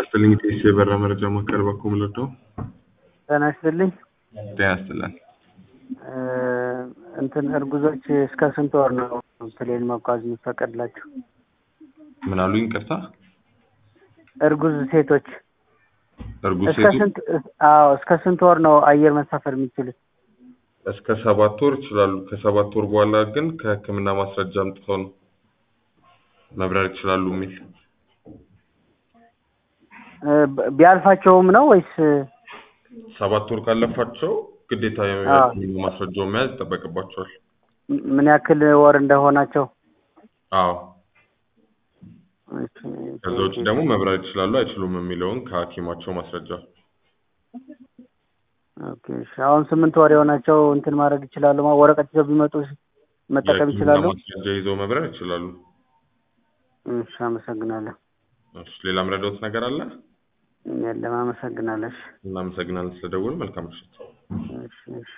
ይስጥልኝ ጤስ የበራ መረጃ ማዕከል በኩል ምልዶ ጤና ይስጥልኝ። ጤና ይስጥልን። እ እንትን እርጉዞች እስከ ስንት ወር ነው ፕሌን መጓዝ የሚፈቀድላቸው? ምን አሉኝ? ይቅርታ እርጉዝ ሴቶች እርጉዝ እስከ ሴቶች ስንት አዎ እስከ ስንት ወር ነው አየር መሳፈር የሚችሉት? እስከ ሰባት ወር ይችላሉ። ከሰባት ወር በኋላ ግን ከሕክምና ማስረጃ አምጥተው ነው መብረር ይችላሉ የሚል እ ብ- ቢያልፋቸውም ነው ወይስ ሰባት ወር ካለፋቸው ግዴታ የሕክምና ማስረጃውን መያዝ ይጠበቅባቸዋል። ም- ምን ያክል ወር እንደሆናቸው? አዎ እሺ፣ ከዛ ውጭ ደግሞ መብረር ይችላሉ አይችሉም የሚለውን ከሐኪማቸው ማስረጃ ኦኬ፣ እሺ። አሁን ስምንት ወር የሆናቸው እንትን ማድረግ ይችላሉ? ማ- ወረቀት ይዘው ቢመጡ መጠቀም የሕክምና ይችላሉ? ማስረጃ ይዘው መብረር ይችላሉ። እሺ፣ አመሰግናለሁ። እሺ፣ ሌላ ምረዳውት ነገር አለ? የለም፣ አመሰግናለሁ። እሺ፣ እናመሰግናለን ስለደወሉ። መልካም ምሽት። እሺ፣ እሺ።